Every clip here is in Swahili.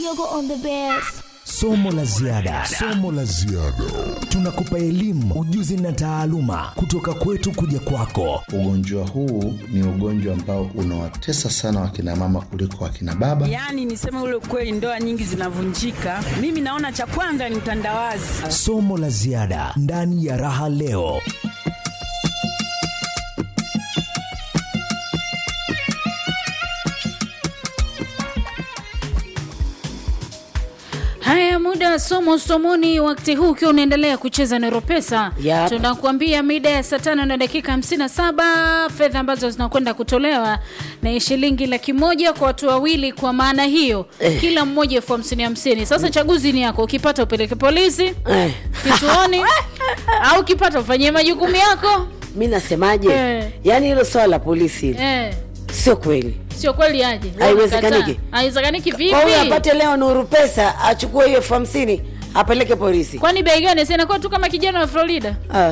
Kioko on the best. Somo la ziada, somo la ziada. Tunakupa elimu, ujuzi na taaluma kutoka kwetu kuja kwako. Ugonjwa huu ni ugonjwa ambao unawatesa sana wakina mama kuliko wakina baba. Yaani niseme ule kweli, ndoa nyingi zinavunjika. Mimi naona cha kwanza ni utandawazi. Somo la ziada ndani ya Raha Leo. Haya, muda wa somo somoni, wakati huu ukiwa unaendelea kucheza Nero Pesa, Yep. tunakuambia mida ya saa tano na dakika 57 fedha ambazo zinakwenda kutolewa na shilingi laki moja kwa watu wawili. Kwa maana hiyo Eh. kila mmoja elfu hamsini hamsini. Sasa chaguzi ni yako, ukipata upeleke polisi Eh, kituoni au ukipata ufanyie majukumu yako mi nasemaje? Eh. Yaani hilo swala la polisi hili eh. sio kweli. Sio kweli aje? Haiwezekaniki. Unakataa. Haiwezekaniki vipi? Kwa hiyo apate leo Nuru pesa achukue hiyo elfu hamsini apeleke polisi. Kwani bei gani? Si inakuwa tu kama kijana wa Florida Ah,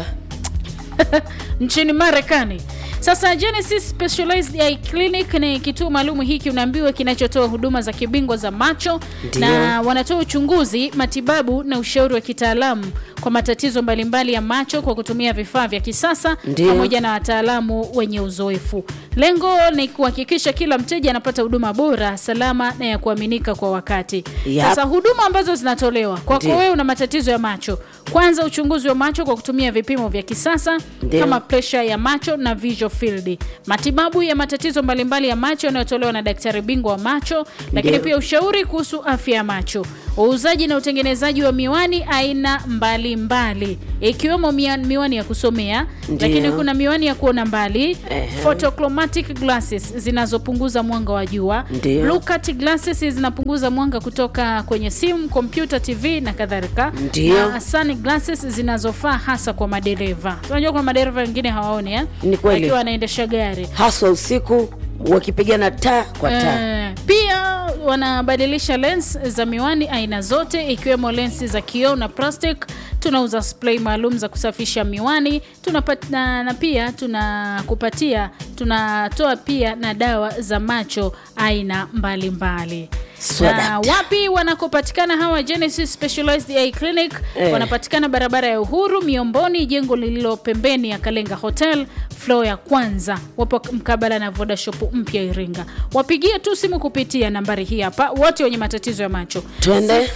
nchini Marekani. Sasa Genesis Specialized Eye Clinic ni kituo maalum hiki unaambiwa kinachotoa huduma za kibingwa za macho Ndiyo. na wanatoa uchunguzi, matibabu na ushauri wa kitaalamu kwa matatizo mbalimbali ya macho kwa kutumia vifaa vya kisasa Ndiyo. pamoja na wataalamu wenye uzoefu. Lengo ni kuhakikisha kila mteja anapata huduma bora, salama na ya kuaminika kwa wakati. Yep. Sasa huduma ambazo zinatolewa kwako Ndiyo. wewe una matatizo ya macho, kwanza uchunguzi wa macho kwa kutumia vipimo vya kisasa Ndiyo. kama presha ya macho na visual field, matibabu ya matatizo mbalimbali ya macho yanayotolewa na daktari bingwa wa macho, lakini Ndiyo. pia ushauri kuhusu afya ya macho, uuzaji na utengenezaji wa miwani aina mbalimbali ikiwemo mia- miwani ya kusomea, Ndiyo. lakini kuna miwani ya kuona mbali, Ehe. photochromatic glasses zinazopunguza mwanga wa jua, Ndiyo. blue cut glasses zinapunguza mwanga kutoka kwenye simu, kompyuta, TV na kadhalika, Ndiyo. na sunglasses zinazofaa hasa kwa madereva. Unajua kuna madereva wengine hawaoni eh? Ni kweli. Akiwa anaendesha gari haswa usiku wakipigana taa kwa taa. Eh, pia wanabadilisha lens za miwani aina zote ikiwemo lensi za kioo na plastic. Tunauza spray maalum za kusafisha miwani tunapata, na, na pia tunakupatia tunatoa pia na dawa za macho aina mbalimbali Swadakta. na wapi wanakopatikana hawa Genesis Specialized Eye Clinic Eh. wanapatikana barabara ya Uhuru Miomboni, jengo lililo pembeni ya Kalenga Hotel floor ya kwanza, wapo mkabala na Voda Shop mpya Iringa. Wapigie tu simu kupitia nambari hii hapa, wote wenye matatizo ya macho Twende.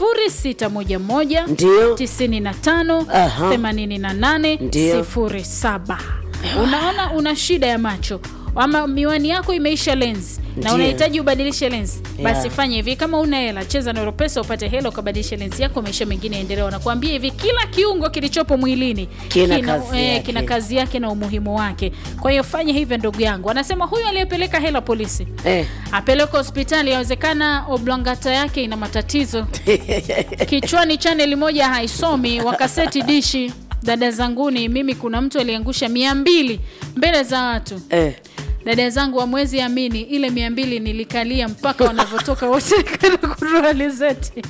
0611 Ndio. 95 Aha. 88 Ndio. 07. Unaona una shida ya macho ama miwani yako imeisha lens na Ndio. unahitaji ubadilishe lens, basi Yeah. fanya hivi. Kama una hela, cheza na Europesa upate hela ukabadilisha lens yako, maisha mengine yaendelee. Wanakuambia hivi, kila kiungo kilichopo mwilini Kina kazi eh, yake. kina kazi yake na umuhimu wake. Kwa hiyo fanya hivyo, ndugu yangu. Anasema huyu aliyepeleka hela polisi Eh. apeleke hospitali, yawezekana oblongata yake ina matatizo kichwani, chaneli moja haisomi, wakaseti dishi. Dada zanguni, mimi kuna mtu aliangusha mia mbili mbele za watu Eh. dada zangu wa mwezi amini, ile mia mbili nilikalia mpaka wanavyotoka wote kaenda kununua alizeti.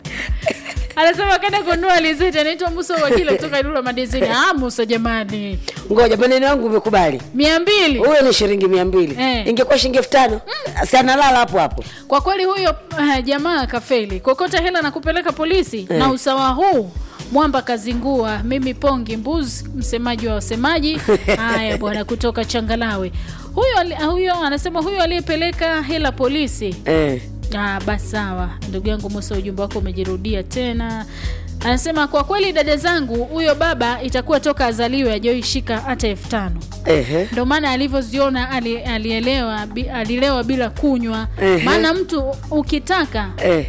Anasema kaenda kununua alizeti, anaitwa Musa Wakili kutoka Ilula Madizini. Ah, Musa jamani, Ngoja maneno yangu umekubali. mia mbili Huyo ni shilingi mia mbili Eh. ingekuwa shilingi elfu tano si analala hapo hapo. kwa kweli huyo uh, jamaa kafeli kokota hela na kupeleka polisi Eh. na usawa huu mwamba kazingua mimi pongi mbuzi msemaji wa wasemaji haya bwana kutoka changalawe huyo ali- huyo anasema huyo aliyepeleka hela polisi Eh. Ah, basi sawa ndugu yangu Musa, ujumbe wako umejirudia tena. Anasema kwa kweli, dada zangu, huyo baba itakuwa toka azaliwe ajoishika hata elfu tano Ehe. ndo maana alivyoziona ali, alielewa bi, alilewa bila kunywa. Ehe. Maana mtu ukitaka, Eh.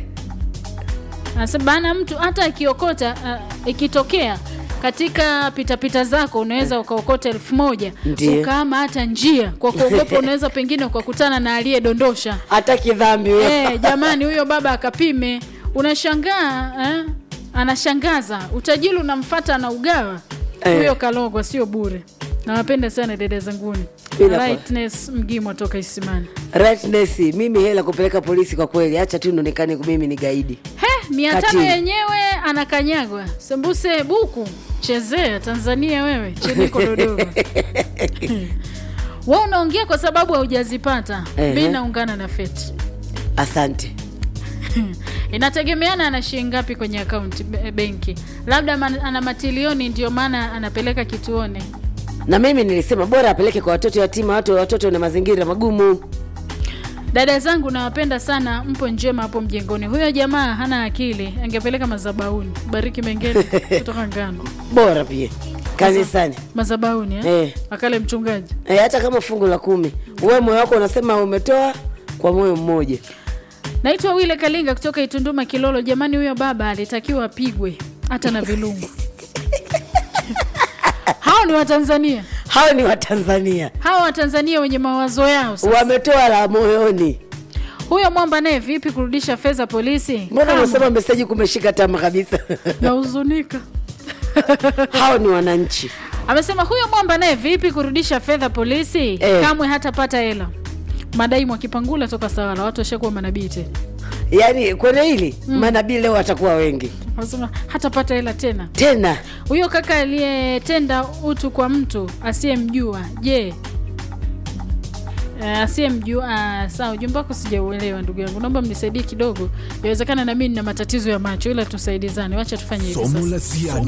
anasema maana mtu hata akiokota uh, ikitokea katika pitapita zako unaweza ukaokota elfu moja Ndiyo. ukaama hata njia kwa kuogopa, unaweza pengine ukakutana na aliyedondosha Hataki dhambi huyo. Eh, jamani huyo baba akapime. Unashangaa eh? Anashangaza utajiri unamfata na ugawa Eh. huyo kalogwa, sio bure. Nawapenda sana dada zanguni. Bila kwa- Rightness Mgimo toka Isimani. Rightness, mimi hela kupeleka polisi kwa kweli, acha tu nionekane mimi ni gaidi. He, mia tano Katili. yenyewe anakanyagwa. Sembuse buku chezea Tanzania wewe cheniko Dodoma. Wewe unaongea kwa sababu haujazipata. Ehe. Mimi naungana na Feti. Asante. inategemeana ana shilingi ngapi kwenye akaunti be- benki labda man- ana matilioni ndio maana anapeleka kituoni na mimi nilisema bora apeleke kwa watoto yatima watu watoto na mazingira magumu dada zangu nawapenda sana mpo njema hapo mjengoni huyo jamaa hana akili angepeleka mazabauni bariki mengine kutoka ngano bora pia kanisani mazabauni eh? Eh. akale mchungaji e, hata kama fungu la kumi uwe moyo wako unasema umetoa kwa moyo mmoja naitwa wile kalinga kutoka itunduma kilolo jamani huyo baba alitakiwa apigwe hata na vilungu hao ni watanzania hao ni watanzania hawa watanzania wenye mawazo yao sasa. wametoa la moyoni huyo mwamba naye vipi kurudisha fedha polisi mbona Kama. unasema meseji kumeshika tama kabisa nahuzunika hao ni wananchi amesema huyo mwamba naye vipi kurudisha fedha polisi Eh. kamwe hatapata hela madai mwakipangula toka sawala watu washakuwa manabii tena yaani kwenye hili mm. manabii leo watakuwa wengi anasema hatapata hela tena tena huyo kaka aliyetenda utu kwa mtu asiyemjua je Uh, asiyemjua uh, saa ujumbe wako sijauelewa ndugu yangu naomba mnisaidie kidogo yawezekana na mimi nina matatizo ya macho ila tusaidizane wacha tufanye hivi somo sasa la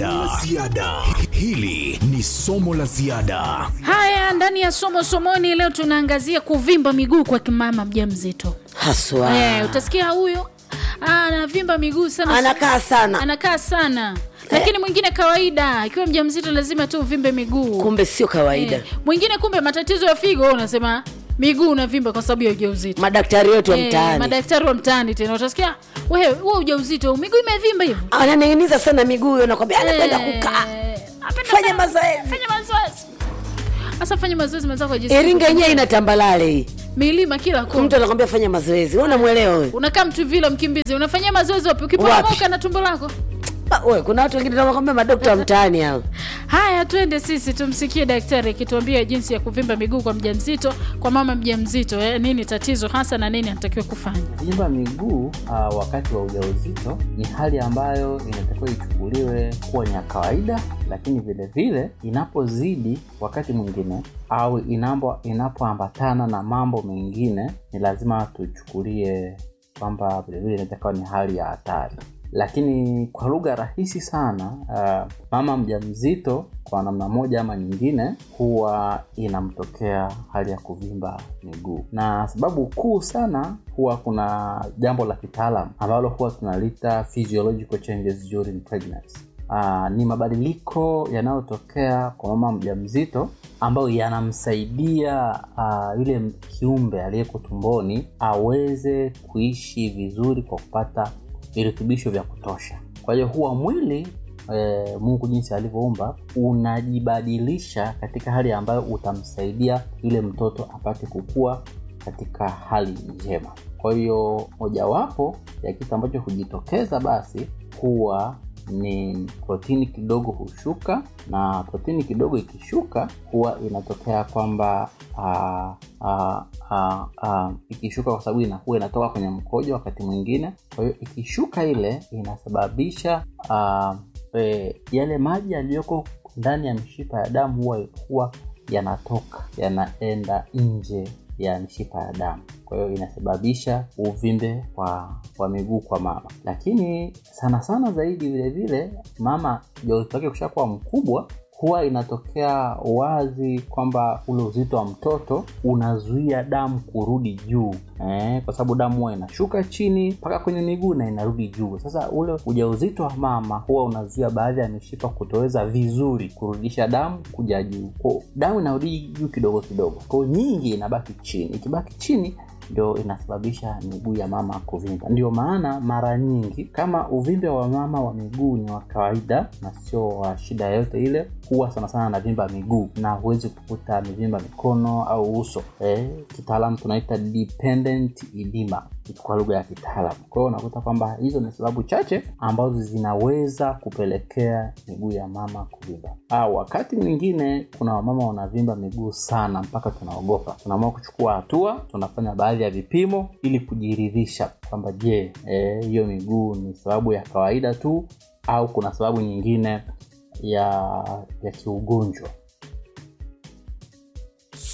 ziada hili ni somo la ziada haya ndani ya somo somoni leo tunaangazia kuvimba miguu kwa kimama mja mzito haswa Eh, utasikia huyo ah, anavimba miguu sana anakaa sana anakaa sana lakini mwingine kawaida akiwa mja mzito lazima tu uvimbe miguu kumbe sio kawaida Eh, mwingine kumbe matatizo ya figo wewe unasema miguu unavimba kwa sababu ya ujauzito madaktari wetu wa Eh, mtaani madaktari wa mtaani tena utasikia wewe huo ujauzito miguu imevimba hivyo ananing'iniza sana miguu hiyo nakwambia anapenda Eh, kukaa anapenda Fanya sana- mazoezi. fanya mazoezi sasa fanya mazoezi mwenzako ajisikie iringa yenyewe ina tambalale hii milima kila kona mtu anakwambia fanya mazoezi wewe unamwelewa wewe unakaa mtu vile mkimbizi unafanyia mazoezi wapi ukiporomoka Wapi? na tumbo lako Ah, we, kuna watu wengine wanakwambia madokta wa mtaani hao haya twende sisi tumsikie daktari akituambia jinsi ya kuvimba miguu kwa mjamzito kwa mama mjamzito eh, nini tatizo hasa na nini anatakiwa kufanya Kuvimba miguu uh, wakati wa ujauzito ni hali ambayo inatakiwa ichukuliwe kuwa ni ya kawaida, lakini vile vile inapozidi wakati mwingine au inapo inapoambatana na mambo mengine, ni lazima tuchukulie kwamba vilevile inatakiwa ni hali ya hatari. Lakini kwa lugha rahisi sana, uh, mama mjamzito kwa namna moja ama nyingine huwa inamtokea hali ya kuvimba miguu, na sababu kuu sana huwa kuna jambo la kitaalam ambalo huwa tunalita physiological changes during pregnancy. Uh, ni mabadiliko yanayotokea kwa mama mjamzito ambayo yanamsaidia uh, yule kiumbe aliyeko tumboni aweze kuishi vizuri kwa kupata virutubisho vya kutosha. Kwa hiyo huwa mwili e, Mungu jinsi alivyoumba unajibadilisha katika hali ambayo utamsaidia yule mtoto apate kukua katika hali njema. Kwa hiyo mojawapo ya kitu ambacho hujitokeza basi huwa ni protini kidogo hushuka, na protini kidogo ikishuka huwa inatokea kwamba ah, ah, ah, ah, ikishuka kwa sababu ina- huwa inatoka kwenye mkojo wakati mwingine. Kwa hiyo ikishuka ile inasababisha ah, e, yale maji yaliyoko ndani ya mishipa ya damu huwa, huwa yanatoka yanaenda nje ya mishipa ya damu kwa hiyo inasababisha uvimbe wa, wa miguu kwa mama lakini sana sana zaidi vile vile mama ujauzito wake kushakuwa mkubwa huwa inatokea wazi kwamba ule uzito wa mtoto unazuia damu kurudi juu eh, kwa sababu damu huwa inashuka chini mpaka kwenye miguu na inarudi juu sasa ule ujauzito wa mama huwa unazuia baadhi ya mishipa kutoweza vizuri kurudisha damu kuja juu Kwa damu inarudi juu kidogo kidogo kwao nyingi inabaki chini ikibaki chini ndio inasababisha miguu ya mama kuvimba ndio maana mara nyingi kama uvimbe wa mama wa miguu ni wa kawaida na sio wa shida yoyote ile huwa sana sana anavimba miguu na huwezi kukuta amevimba mikono au uso eh, kitaalam tunaita dependent edema kwa lugha ya kitaalam kwa hiyo unakuta kwamba hizo ni sababu chache ambazo zinaweza kupelekea miguu ya mama kuvimba au wakati mwingine kuna wamama wanavimba miguu sana mpaka tunaogopa tunaamua kuchukua hatua tunafanya baadhi ya vipimo ili kujiridhisha kwamba je eh, hiyo e, miguu ni sababu ya kawaida tu au kuna sababu nyingine ya ya kiugonjwa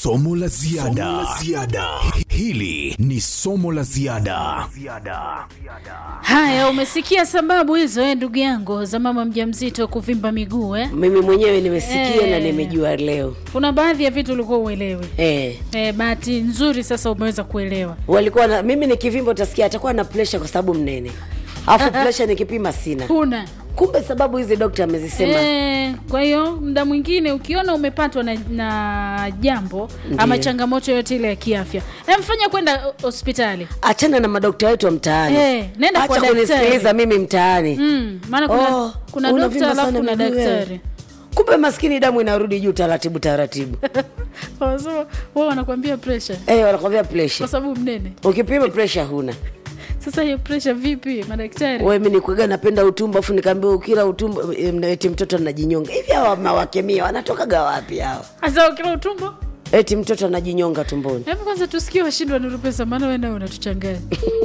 Somo la ziada. Hili ni somo la ziada. Haya, umesikia sababu hizo eh, ndugu yangu za mama mjamzito kuvimba miguu eh? mimi mwenyewe nimesikia Eh. na nimejua leo Kuna baadhi ya vitu ulikuwa uelewi. eh. Eh, bahati nzuri sasa umeweza kuelewa. walikuwa na mimi nikivimba utasikia atakuwa na presha kwa sababu mnene alafu presha nikipima sina Huna kumbe sababu hizi dokta amezisema Eh, kwa hiyo muda mwingine ukiona umepatwa na, na jambo ama Ndiyo. changamoto yoyote ile ya kiafya, emfanya kwenda o- hospitali. achana na madokta wetu wa mtaani Eh, nenda kwa acha daktari. kunisikiliza mimi mtaani Mm, maana kuna, Oh, kuna unavimba dokta alafu sana kuna miguu wewe. daktari. kumbe maskini damu inarudi juu taratibu taratibu Wanasema wao wanakuambia pressure eh, wanakwambia kwa presha sababu mnene. ukipima presha huna Sasa hiyo pressure vipi madaktari? we mi nikuaga napenda utumbo afu nikaambia ukila utumbo eh, eti mtoto anajinyonga hivi hawa mawakemia wanatokaga wapi hawa Sasa ukila utumbo? eti mtoto anajinyonga tumboni Hebu kwanza tusikie washindwa nuru pesa maana wewe nawe unatuchanganya.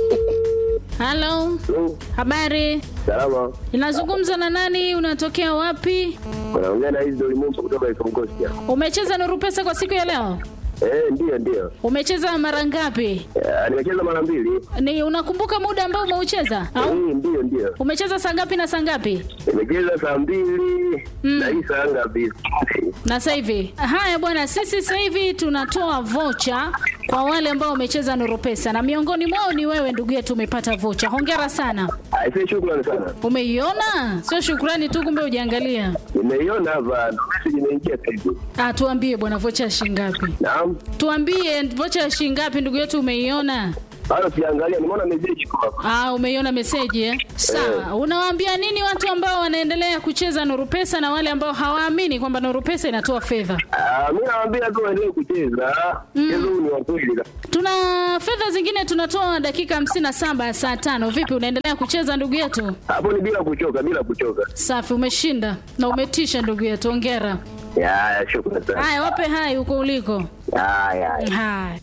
Halo, habari? Salama, Inazungumza na nani? Unatokea wapi? unaongea na hizi Dolimumba kutoka Ikongosia. Umecheza nuru pesa kwa siku ya leo? Eh, ndio ndio. Umecheza mara ngapi? Eh, nimecheza mara mbili. Ni unakumbuka muda ambao umeucheza? Eh, Au ndio ndio. umecheza saa ngapi na saa ngapi? Nimecheza saa mbili na hii saa ngapi? Na sasa hivi. Haya bwana, sisi sasa hivi tunatoa vocha kwa wale ambao wamecheza nuru pesa na miongoni mwao ni wewe ndugu yetu umepata vocha. Hongera sana. Aisee, shukrani sana. Umeiona? Sio shukrani tu kumbe ujiangalia. Nimeiona hapa, ndo message imeingia sasa hivi. Ah, tuambie bwana vocha ya shilingi ngapi? Naam. Tuambie vocha ya shilingi ngapi ndugu yetu umeiona? Bado sijaangalia, nimeona message iko hapa. Ah, umeiona meseji eh? Sawa. Unawaambia nini watu ambao wanaendelea kucheza Nuru Pesa na wale ambao hawaamini kwamba Nuru Pesa inatoa fedha? Ah, mimi nawaambia tu waendelee kucheza. Mchezo huu ni wa kweli. Tuna fedha zingine tunatoa dakika hamsini na saba ya saa tano. Vipi, unaendelea kucheza ndugu yetu? Hapo ni bila kuchoka, bila kuchoka. Safi, umeshinda na umetisha ndugu yetu, ongera. Ya, ya, shukrani sana. Haya, wape hai huko uliko. Ya, ya. Haya.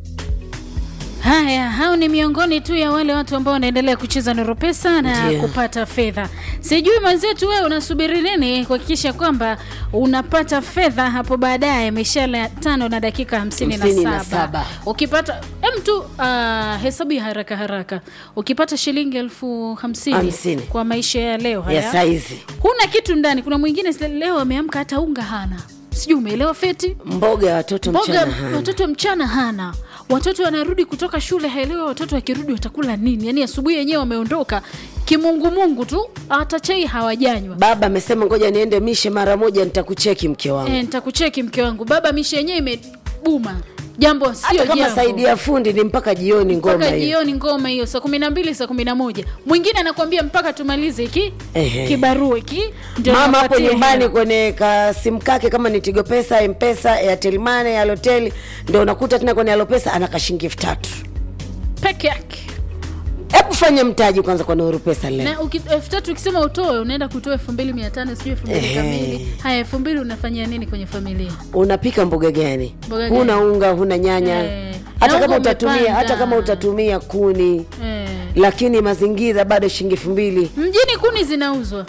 Haya, hao ni miongoni tu ya wale watu ambao wanaendelea kucheza Nuru Pesa na Ndiyo. kupata fedha. Sijui mwenzetu, wewe unasubiri nini kuhakikisha kwamba unapata fedha hapo baadaye, mishale ya tano na dakika hamsini Hamsini na na saba. saba. Ukipata em tu uh, hesabu ya haraka haraka, ukipata shilingi elfu hamsini Hamsini. kwa maisha ya leo haya ya saizi huna kitu ndani. Kuna mwingine si- leo ameamka hata unga hana, sijui umeelewa Feti? mboga ya watoto mboga mchana hana. watoto mchana hana watoto wanarudi kutoka shule haelewi watoto wakirudi watakula nini yaani asubuhi yenyewe wameondoka kimungumungu tu hata chai hawajanywa baba amesema ngoja niende mishe mara moja nitakucheki mke wangu e, nitakucheki mke wangu baba mishe yenyewe imebuma jambo sio hata kama jambo saidi ya fundi ni mpaka jioni ngoma mpaka hiyo jioni ngoma hiyo saa kumi na mbili saa kumi na moja mwingine anakuambia mpaka tumalize hiki Ehe. kibarua hiki ndio mama hapo niwapatie nyumbani hela. kwenye kasimu kake kama ni tigo pesa mpesa airtel money alotel ndio unakuta tena kwenye alopesa ana kashingi elfu tatu peke yake hebu fanya mtaji kwanza kwa nuru pesa leo na uki- elfu tatu ukisema utoe unaenda kutoa elfu mbili mia tano sijui elfu mbili Ehe. kamili haya elfu mbili unafanyia nini kwenye familia unapika mboga gani Mboga huna gani? unga huna nyanya Eh. hata Na kama unga utatumia umepanda. hata kama utatumia kuni eh. lakini mazingira bado shilingi elfu mbili mjini kuni zinauzwa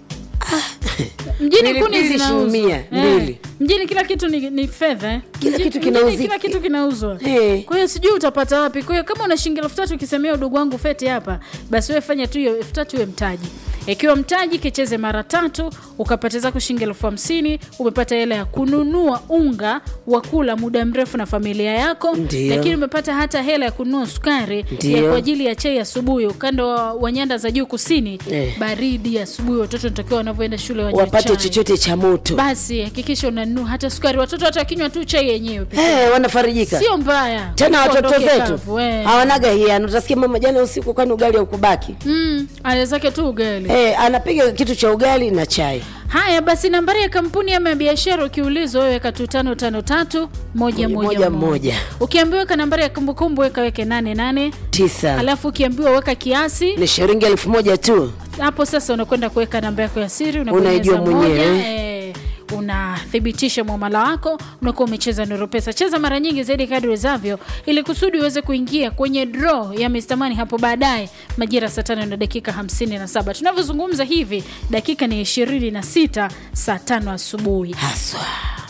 mjini kuni Pilipili zinauzwa shilingi mia, mbili. mjini kila kitu ni, ni fedha eh. Kila Mjini- kitu mjini kinauzika. kila kitu kinauzwa Eh. kwa hiyo sijui utapata wapi kwa hiyo kama una shilingi elfu tatu ukisemea udogo wangu feti hapa basi wewe fanya tu hiyo elfu tatu iwe mtaji ikiwa mtaji kicheze mara tatu ukapata zako shilingi elfu hamsini umepata hela ya kununua unga wa kula muda mrefu na familia yako Ndiyo. lakini umepata hata hela ya kununua sukari ya Ndiyo. kwa ajili ya chai asubuhi ukanda wa, wa nyanda za juu kusini Eh. baridi asubuhi watoto natakiwa wanavyoenda shule wanywe wapate chai. chochote cha moto basi hakikisha unanunua hata sukari watoto hata wakinywa tu chai yenyewe pekee. hey, wanafarijika sio mbaya tena watoto Uondoke zetu kavu, eh. hawanaga hiano utasikia mama jana usiku kwani ugali haukubaki mm, ale zake tu ugali hey, anapiga kitu cha ugali na chai haya basi nambari ya kampuni ama ya biashara ukiulizwa wewe weka tu tano tano tatu moja Moja, moja moja. moja ukiambiwa weka nambari ya kumbukumbu weka weke nane nane tisa alafu ukiambiwa weka kiasi ni shilingi elfu moja tu hapo sasa unakwenda kuweka namba yako ya siri unabonyeza Unaijua mwenyewe, moja, eh, unathibitisha mwamala wako unakuwa umecheza nuru pesa cheza mara nyingi zaidi kadri wezavyo ili kusudi uweze kuingia kwenye draw ya Mr. Money hapo baadaye majira saa tano na dakika hamsini na saba tunavyozungumza hivi dakika ni ishirini na sita saa tano asubuhi haswa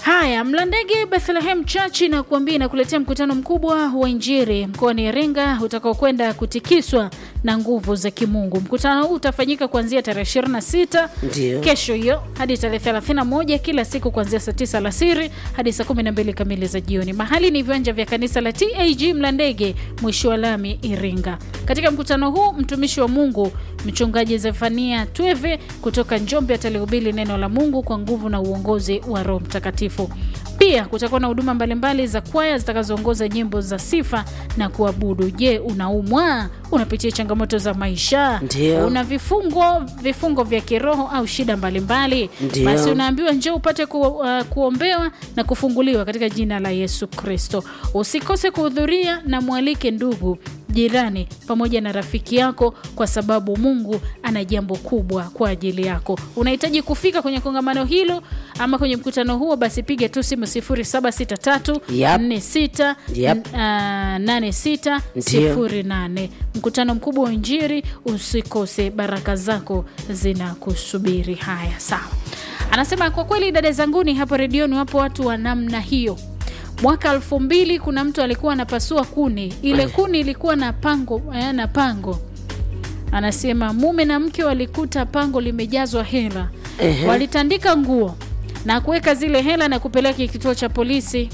Haya, Mlandege Bethlehem Church inakuambia inakuletea mkutano mkubwa wa Injili mkoani Iringa utakaokwenda kutikiswa na nguvu za kimungu. Mkutano huu utafanyika kuanzia tarehe 26 Ndio. kesho hiyo hadi tarehe 31 kila siku kuanzia saa 9 alasiri hadi saa 12 kamili za jioni. Mahali ni viwanja vya kanisa la TAG Mlandege, mwisho wa lami Iringa. Katika mkutano huu mtumishi wa Mungu mchungaji Zefania Tweve kutoka Njombe atalihubiri neno la Mungu kwa nguvu na uongozi wa Roho Mtakatifu. Pia kutakuwa na huduma mbalimbali za kwaya zitakazoongoza nyimbo za sifa na kuabudu. Je, unaumwa? Unapitia changamoto za maisha? Ndio. Una vifungo vifungo vya kiroho au shida mbalimbali? Ndio. Basi unaambiwa njoo upate ku, uh, kuombewa na kufunguliwa katika jina la Yesu Kristo. Usikose kuhudhuria na mwalike ndugu jirani pamoja na rafiki yako, kwa sababu Mungu ana jambo kubwa kwa ajili yako. Unahitaji kufika kwenye kongamano hilo ama kwenye mkutano huo, basi piga tu simu 0763 Yep. 46 Yep. ah, 86 Ndio. 08. Mkutano mkubwa wa Injili, usikose, baraka zako zinakusubiri. Haya, sawa. Anasema kwa kweli, dada zanguni hapo redioni wapo watu wa namna hiyo. Mwaka elfu mbili kuna mtu alikuwa anapasua kuni, ile kuni ilikuwa na pango eh, na pango. Anasema mume na mke walikuta pango limejazwa hela, Ehe. walitandika nguo na kuweka zile hela na kupeleka kituo cha polisi.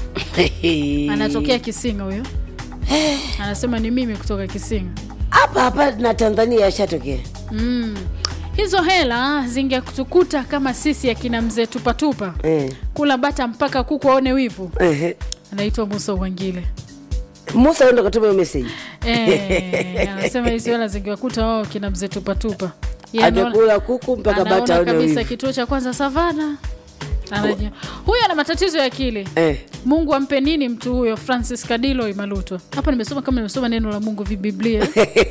Anatokea Kisinga huyo, anasema ni mimi kutoka Kisinga. hapa hapa na Tanzania yashatokea. Mm. Hizo hela zingetukuta kama sisi akina mzee tupatupa Eh, kula bata mpaka kuku aone wivu. ehe. Anaitwa Musa Wangile. Musa ndo katuma hiyo message. Eh, anasema hizo hela zingewakuta wao kina mzee tupatupa. Yeye anaona- Hajakula kuku mpaka anaona bata aone kabisa wivu. kituo cha kwanza Savana. Anajua. Huyu ana matatizo ya akili. Eh. Mungu ampe nini mtu huyo Francis Kadilo Imalutwa. Hapa nimesoma kama nimesoma neno la Mungu vibiblia.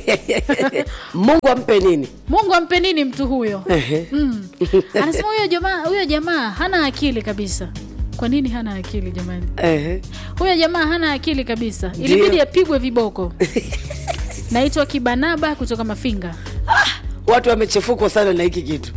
Mungu ampe nini? Mungu ampe nini mtu huyo? Ehe. Mm. Anasema huyo jamaa huyo jamaa hana akili kabisa. Kwa nini hana akili jamani? Ehe. Huyo jamaa hana akili kabisa. Ndio. Ilibidi apigwe viboko. Naitwa Kibanaba kutoka Mafinga. Watu wamechefukwa sana na hiki kitu.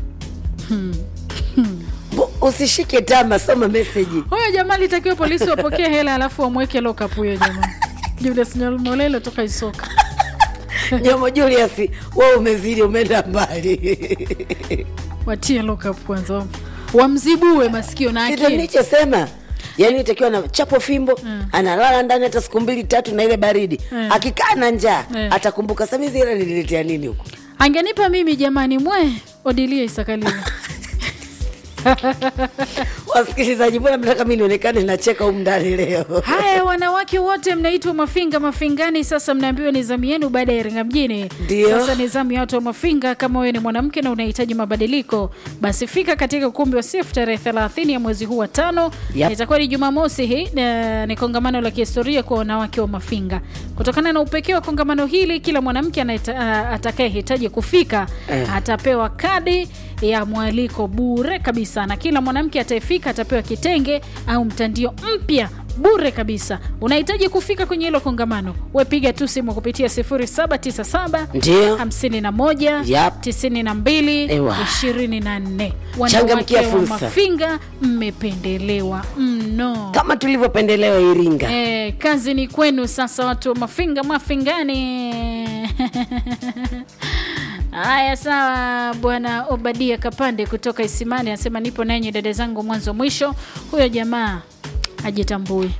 Bu- Usishike tama, soma message. Huyo jamaa alitakiwa polisi wapokee hela alafu wamweke lock up huyo jamaa. Julius Nyamolelo toka Isoka. Nyomo Julius, wewe umezidi, umeenda mbali. Watie lock up kwanza. wam- Wamzibue masikio na Ndio akili. nilichosema. Yaani itakiwa na chapo fimbo analala ndani hata siku mbili tatu na ile baridi Mm. akikaa na njaa Mm. atakumbuka sasa hizi hela nililetea nini huko Angenipa mimi jamani mwe Odilia Isakalile. wasikilizaji mbona mnataka mi nionekane nacheka humu ndani leo Haya, wanawake wote mnaitwa Mafinga Mafingani. Sasa mnaambiwa ni zamu yenu baada ya Iringa mjini. Ndio. Sasa ni zamu ya watu wa Mafinga. Kama wewe ni mwanamke na unahitaji mabadiliko, basi fika katika ukumbi wa SIF tarehe 30 ya mwezi huu wa tano. Yep. Itakuwa ni Jumamosi hii na ni kongamano la kihistoria kwa wanawake wa Mafinga. Kutokana na upekee wa kongamano hili, kila mwanamke anaita- a- atakayehitaji kufika Eh. atapewa kadi ya mwaliko bure kabisa, na kila mwanamke atayefika atapewa kitenge au mtandio mpya bure kabisa. Unahitaji kufika kwenye hilo kongamano, we piga tu simu kupitia 0797 Ndio. 51 Yap. 92 Ewa. 24. Changamkia Wanawake wa fursa. Mafinga mmependelewa mno. kama tulivyopendelewa Iringa Eh, kazi ni kwenu sasa, watu wa Mafinga Mafingani. Haya, sawa. Bwana Obadia Kapande kutoka Isimani anasema nipo nanyi dada zangu mwanzo mwisho. Huyo jamaa ajitambui.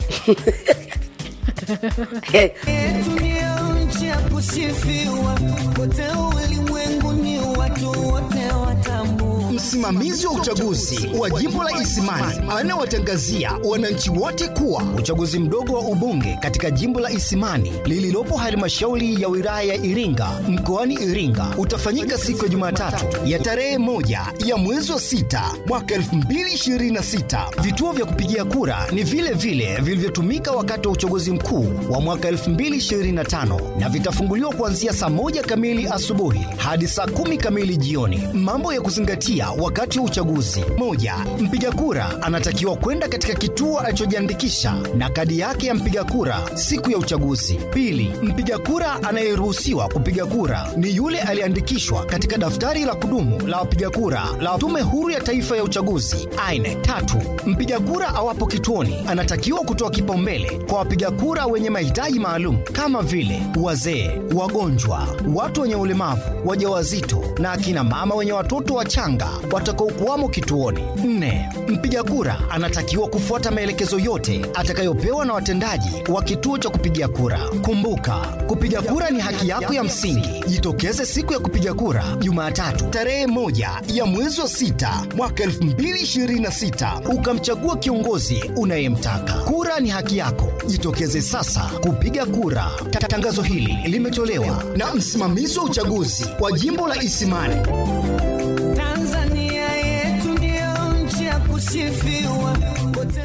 nchi ya kusifiwa kote ulimwenguni, watu wote watambua. Msimamizi wa uchaguzi wa jimbo la Isimani anawatangazia wananchi wote kuwa uchaguzi mdogo wa ubunge katika jimbo la Isimani lililopo halmashauri ya wilaya ya Iringa mkoani Iringa utafanyika siku ya Jumatatu ya tarehe moja ya mwezi wa sita mwaka 2026. Vituo vya kupigia kura ni vile vile vilivyotumika wakati wa uchaguzi mkuu wa mwaka 2025 na vitafunguliwa kuanzia saa moja kamili asubuhi hadi saa kumi kamili jioni. Mambo ya kuzingatia wakati wa uchaguzi. Moja, mpiga kura anatakiwa kwenda katika kituo alichojiandikisha na kadi yake ya mpiga kura siku ya uchaguzi. Pili, mpiga kura anayeruhusiwa kupiga kura ni yule aliyeandikishwa katika daftari la kudumu la wapiga kura la Tume Huru ya Taifa ya Uchaguzi INEC. Tatu, mpiga kura awapo kituoni anatakiwa kutoa kipaumbele kwa wapiga kura wenye mahitaji maalum kama vile wazee, wagonjwa, watu wenye ulemavu, wajawazito na akina mama wenye watoto wachanga watakaokuwamo kituoni. Nne, mpiga kura anatakiwa kufuata maelekezo yote atakayopewa na watendaji wa kituo cha kupigia kura. Kumbuka, kupiga kura ni haki yako ya msingi. Jitokeze siku ya kupiga kura Jumatatu tarehe moja ya mwezi wa sita mwaka 2026 ukamchagua kiongozi unayemtaka. Kura ni haki yako, jitokeze sasa kupiga kura. Ta- Tangazo hili limetolewa na msimamizi wa uchaguzi wa jimbo la Isimani. Tanzania yetu ndio nchi ya kusifiwa kote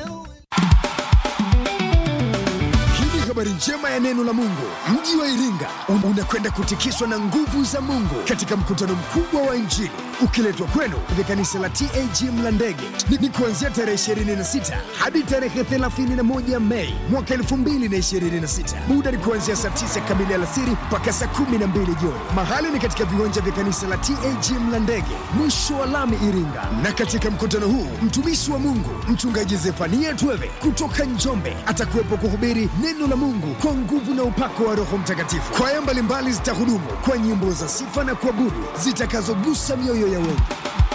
Hii ni habari njema ya neno la Mungu. Mji wa Iringa un- unakwenda kutikiswa na nguvu za Mungu katika mkutano mkubwa wa Injili ukiletwa kwenu katika kanisa la TAG Mlandege. Ni, ni kuanzia tarehe 26 hadi tarehe 31 Mei mwaka 2026. Muda ni kuanzia saa 9 kamili alasiri mpaka saa 12 jioni. Mahali ni katika viwanja vya kanisa la TAG Mlandege, mwisho wa lami Iringa. Na katika mkutano huu mtumishi wa Mungu mchungaji Zefania Tweve kutoka Njombe atakuwepo kuhubiri neno la Mungu kwa nguvu na upako wa Roho Mtakatifu. Kwaya mbalimbali zitahudumu kwa nyimbo za sifa na kuabudu zitakazogusa mioyo ya wengi.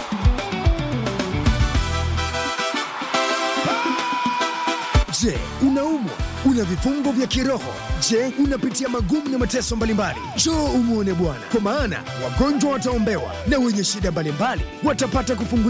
Je, unaumwa? Una vifungo vya kiroho? Je, unapitia magumu na mateso mbalimbali? Njoo umwone Bwana, kwa maana wagonjwa wataombewa na wenye shida mbalimbali watapata kufunguliwa.